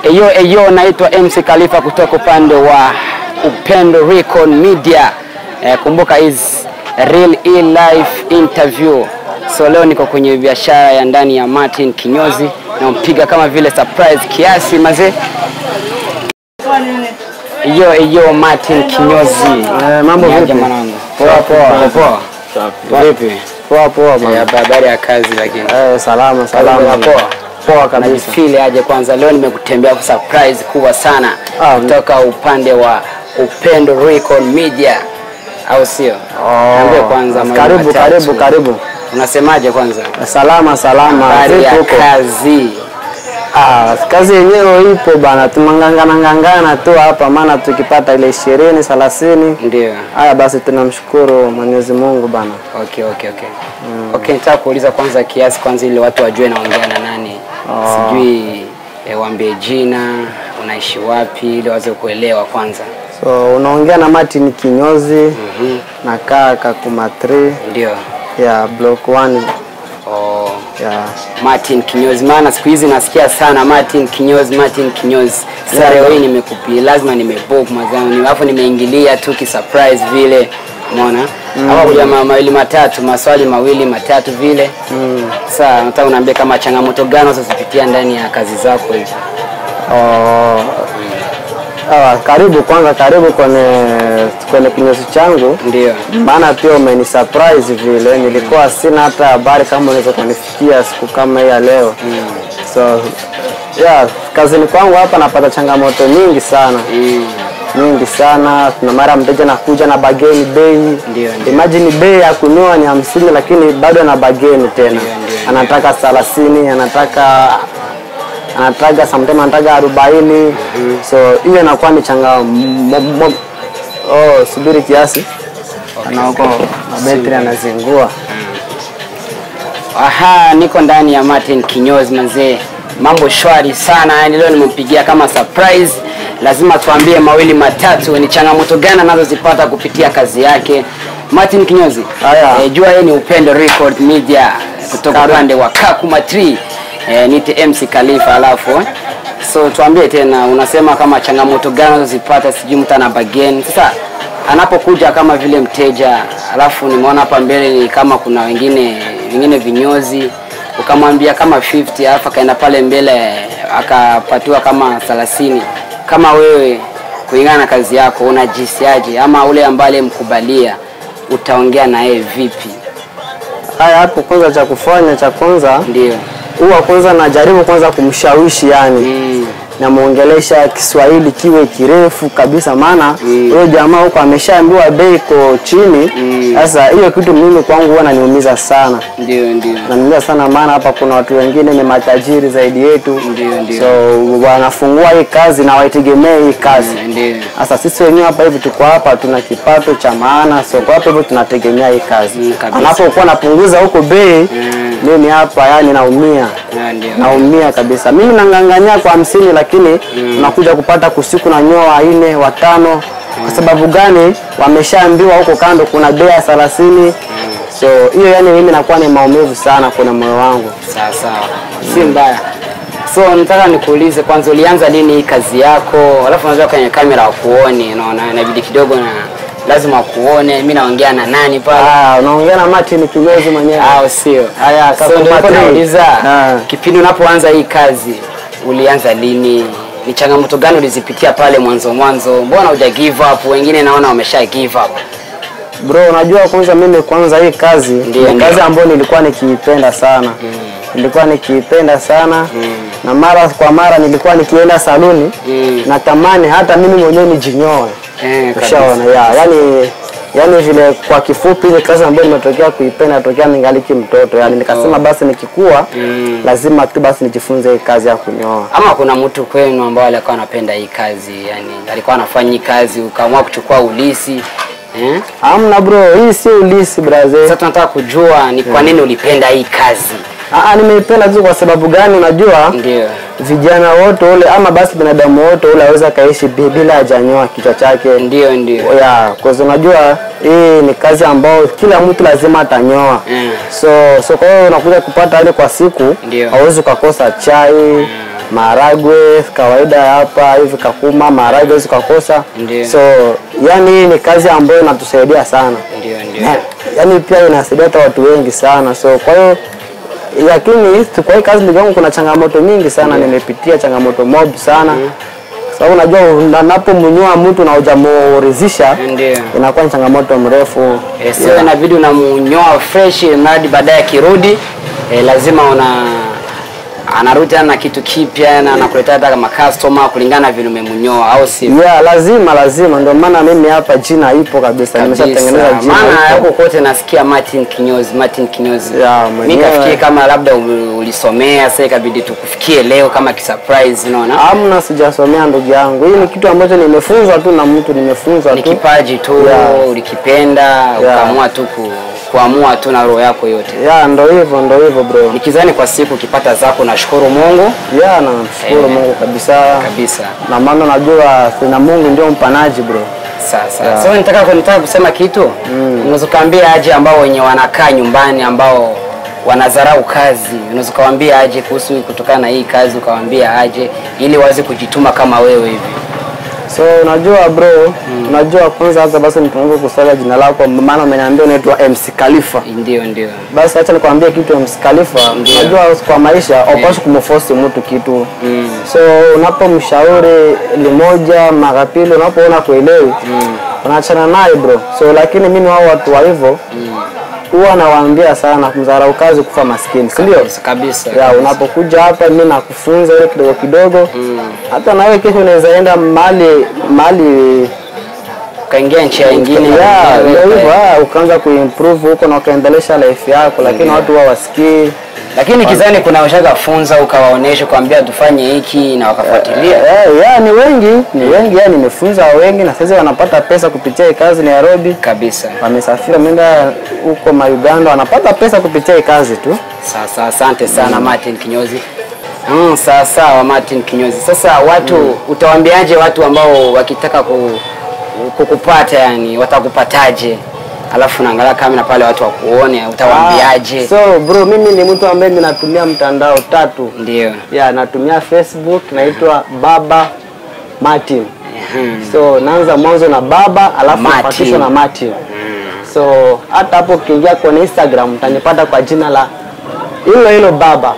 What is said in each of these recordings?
Eyo eyo, naitwa MC Khalifa kutoka upande wa Upendo Recon Media. Eh, kumbuka is real e life interview. So leo niko kwenye biashara ya ndani ya Martin Kinyozi nampiga kama vile surprise kiasi mazee. Eyo eyo, Martin Kinyozi. Eh, mambo Niaje vipi? mwanangu? Poa poa. Poa. Vipi? Poa poa Eh, bana. Habari ya kazi lakini. Eh, salama salama. Salama, poa. Poa kabisa. Najifeel aje kwanza leo nimekutembea kwa surprise kubwa sana Ah, kutoka upande wa Upendo Recon Media au sio? Niambie kwanza mambo Karibu matatu. karibu karibu. Unasemaje kwanza? Salama salama. Habari ya Vipi huko? kazi. Ah, kazi yenyewe ipo bana. Tumangangana ngangana tu hapa maana tukipata ile 20 30 Ndio. haya basi tunamshukuru Mwenyezi Mungu bana. Okay, okay, okay. Okay, nitaka kuuliza kwanza kiasi kwanza ili watu wajue naongea na nani. Sijui eh, waambie jina, unaishi wapi ili waweze kuelewa kwanza. So unaongea na Martin Kinyozi nakaa Kakuma 3 Ndio. ya block 1 Oh. ya Martin Kinyozi, maana siku hizi nasikia sana Martin Kinyozi, Martin Kinyozi. Sasa Yeah. leo hii nimekupi, lazima nimebook mazao, alafu nimeingilia tu ki surprise vile, umeona hapa kuja ma- mawili matatu, maswali mawili matatu vile. Sasa nataka unaambia kama changamoto gani unazozipitia ndani ya kazi zako hizi. Oh. Sawa, karibu kwanza, karibu kwenye kwenye kinyozi changu, Ndio. maana pia umeni surprise vile, nilikuwa sina hata habari kama unaweza kunifikia siku kama hii ya leo. So yeah, kazini kwangu hapa napata changamoto nyingi sana Mm. nyingi sana. Kuna mara mteja nakuja na bageni bei, Ndio, ndio. imagine bei ya kununua ni hamsini, lakini bado ana bageni tena, Ndio, ndio, anataka thelathini, anataka anataka sometimes anataka arobaini. So hiyo inakuwa ni changa mo- mo- oh, subiri kiasi na huko mabetri anazingua. Aha, niko ndani ya Martin Kinyozi mazee, mambo shwari sana. Yani leo nimempigia kama surprise, lazima tuambie mawili matatu, ni changamoto gani anazozipata kupitia kazi yake. Martin Kinyozi, Haya. eh, jua yeye ni Upendo Record Media kutoka Karibu. upande wa Kakuma 3 eh, nite MC Khalifa, alafu eh, so tuambie tena, unasema kama changamoto gani anazozipata, sijui mtu ana bageni sasa anapokuja kama vile mteja, alafu nimeona hapa mbele ni kama kuna wengine wengine vinyozi, ukamwambia kama 50 alafu akaenda pale mbele akapatiwa kama 30. Kama wewe kulingana na kazi yako unajisiaje, ama ule ambaye alimkubalia utaongea na yeye vipi? Haya, hapo kwanza cha kufanya cha kwanza Ndio. huwa kwanza najaribu kwanza kumshawishi yani Mm. namwongelesha Kiswahili kiwe kirefu kabisa, maana Mm. huyo jamaa huko ameshaambiwa bei iko chini. Mm. Sasa hiyo kitu mimi kwangu huwa naniumiza sana, Ndio, ndio. naniumiza sana, maana hapa kuna watu wengine ni matajiri zaidi yetu, Ndio, ndio. so wanafungua hii kazi na waitegemee hii kazi. Ndio. Sasa sisi wenyewe hapa hivi tuko hapa, tuna kipato cha maana, so kwa hapo hivyo tunategemea hii kazi. Mm, kabisa. Anapokuwa napunguza huko bei, Mm. mimi hapa yani naumia Ah, Ndio. naumia kabisa. Mimi nang'ang'ania kwa hamsini, lakini unakuja kupata kusiku na nyoa wanne watano. Kwa sababu gani? Wameshaambiwa huko kando kuna bei ya thelathini. So hiyo yani mimi nakuwa ni maumivu sana kwenye moyo wangu. Sawa sawa, si mbaya. So nataka nikuulize kwanza, ulianza lini hii kazi yako? Alafu unajua kwenye kamera wakuone, unaona inabidi kidogo na lazima wakuone. Mimi naongea na nani pale, Ah, unaongea na Martin Kinyozi mwenyewe. au sio? Haya, So Kakuma nilikuwa three. nauliza Ah. kipindi unapoanza hii kazi ulianza lini? Ni changamoto gani ulizipitia pale mwanzo mwanzo? Mbona huja give up? Wengine naona wamesha give up. Bro, unajua kwanza mimi kwanza hii kazi Ndio, ni ndio. kazi ambayo nilikuwa nikiipenda sana. Nilikuwa nikiipenda sana na mara kwa mara nilikuwa nikienda saluni Mm. natamani hata mimi mwenyewe nijinyoe. Eh, kabisa. Ushaona ya, yani yani vile kwa kifupi ile kazi ambayo nimetokea kuipenda tokea ningali mtoto. Yani nikasema basi nikikua Mm. lazima tu basi nijifunze hii kazi ya kunyoa. Ama kuna mtu kwenu ambao alikuwa anapenda hii kazi, yani alikuwa anafanya hii kazi ukaamua kuchukua ulisi eh? Amna bro, hii si ulisi braze. Sasa tunataka kujua ni kwa nini ulipenda hii kazi. Ah, nimeipenda tu kwa sababu gani? Unajua Ndio. vijana wote ule ama basi binadamu wote ule aweza kaishi bi- bila hajanyoa kichwa chake. Ndio, ndio. ya kwa sababu unajua hii ni kazi ambayo kila mtu lazima atanyoa Mm. so so kwa hiyo unakuja kupata ile kwa siku Ndio. hauwezi ukakosa chai maharagwe kawaida hapa hivi kakuma maharagwe hizi kakosa Ndiyo. so yani hii ni kazi ambayo inatusaidia sana Ndio, ndio. Na- yani pia inasaidia hata watu wengi sana so kwa hiyo lakini kwa hii kazi ndugu yangu kuna changamoto mingi sana nimepitia changamoto mob sana sababu unajua unapomnyoa mtu na hujamuridhisha Ndio. inakuwa ni changamoto mrefu Eh, sio inabidi unamnyoa fresh mradi baadaye akirudi eh, lazima una anarudi tena na kitu kipya na anakuletea hata kama customer kulingana na vile umemnyoa au si yeah, lazima lazima ndio maana mimi hapa jina ipo kabisa nimeshatengeneza jina maana ipo. huko kote nasikia Martin Kinyozi Martin Kinyozi Ya, mimi mwenyewe. kafikiri kama labda u- ulisomea sasa ikabidi tukufikie leo kama kisurprise unaona Amna, sijasomea ndugu yangu. Hii ni kitu ambacho nimefunzwa tu na mtu, nimefunzwa ni tu. kipaji tu Yeah. ulikipenda ukaamua tu ku, kuamua tu na roho yako yote Ya, ndo hivyo, ndo hivyo bro. nikizani kwa siku ukipata zako nashukuru Mungu Ya, namshukuru Eh. Mungu kabisa. kabisa Na maana najua na Mungu ndio mpanaji bro. Sasa Yeah. so nitaka nitaka kusema kitu unaweza ukaambia aje ambao wenye wanakaa nyumbani ambao wanadharau kazi, unaweza ukawaambia aje kuhusu kutokana na hii kazi, ukawaambia aje ili waweze kujituma kama wewe hivi. So unajua bro, unajua kwanza hata basi nipungue kusaga jina lako maana umeniambia unaitwa MC Khalifa. Ndio, ndio, Basi acha nikwambie kitu MC Khalifa. Ndio. Unajua kwa maisha haupaswi kumforce mtu kitu. Mm. So unapomshauri limoja mara pili unapoona kuelewi unaachana naye bro. So lakini mimi wao watu wa hivyo huwa nawaambia sana kumdharau kazi kufa maskini, si ndio? kabisa kabisa. Ya, unapokuja hapa mimi nakufunza ile kidogo kidogo. Hata nawe kesho unaweza enda mahali mahali Ukaingia nchi nyingine ya na- ndio hivyo, ah, ukaanza kuimprove huko na ukaendelesha life yako, lakini watu wao wasikii. lakini kizani kuna ushaga funza ukawaonesha kuambia tufanye hiki na wakafuatilia. Eh, ya ni wengi, ni wengi, ya nimefunza wengi na sasa wanapata pesa kupitia hii kazi Nairobi. Kabisa. Wamesafiri wameenda huko ma Uganda, wanapata pesa kupitia hii kazi tu. Sasa asante sana Martin Kinyozi. Mm, sawa sawa Martin Kinyozi. Sasa watu utawaambiaje watu ambao wakitaka ku, kukupata yani watakupataje? Alafu naangalia kamera pale watu wakuone, utawaambiaje? Ah, So bro, mimi ni mtu ambaye ninatumia mtandao tatu. Ndio. Ya, natumia Facebook naitwa Baba Martin. Mhm. So naanza mwanzo na baba alafu Martin. nafuatishwa na Martin. So hata hapo ukiingia kwenye Instagram utanipata kwa jina la hilo hilo baba.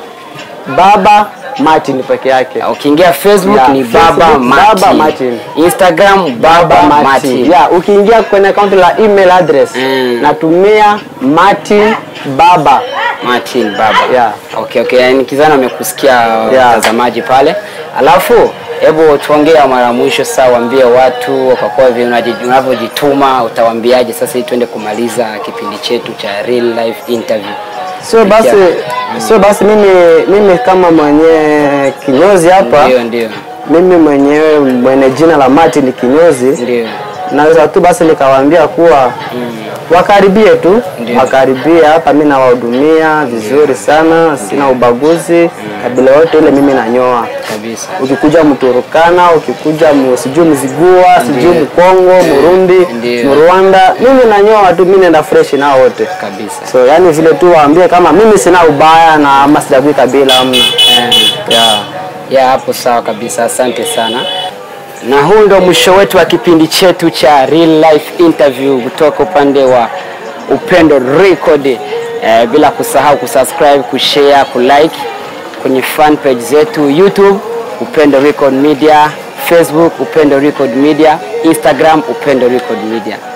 Baba Martin peke yake. Ukiingia Facebook Yeah, ni Facebook, Baba Martin. Baba Martin. Instagram Baba Martin. Yeah, ukiingia kwenye akaunti la email address Mm. natumia Martin Baba. Martin Baba. Yeah. Okay, okay. Yani kizana amekusikia Yeah. watazamaji pale. Alafu hebu tuongea mara mwisho sasa, waambie watu kwa kuwa vile unaji- unavyojituma, utawaambiaje sasa ili tuende kumaliza kipindi chetu cha real life interview. Sio basi sio basi mimi mimi kama mwenye kinyozi hapa Ndio, ndio. mimi mwenyewe mwenye jina la Martin Kinyozi Ndio. naweza tu basi nikawaambia kuwa wakaribie tu Ndio. wakaribie hapa, mimi nawahudumia vizuri sana, sina ubaguzi, kabila yote ile mimi nanyoa. Kabisa. Ukikuja Mturukana, ukikuja mu- sijui Mzigua, sijui Mkongo, Murundi, Ndio. Mrwanda, mimi nanyoa tu, mimi naenda fresh nao wote. Kabisa. So yani vile tu waambie kama mimi sina ubaya na ama sijagui kabila amna. Eh. Yeah. ya hapo sawa kabisa asante sana na huu ndo mwisho wetu wa kipindi chetu cha real life interview kutoka upande wa upendo record eh, bila kusahau kusubscribe kushare kulike kwenye fan page zetu youtube upendo record media facebook upendo record media instagram upendo record media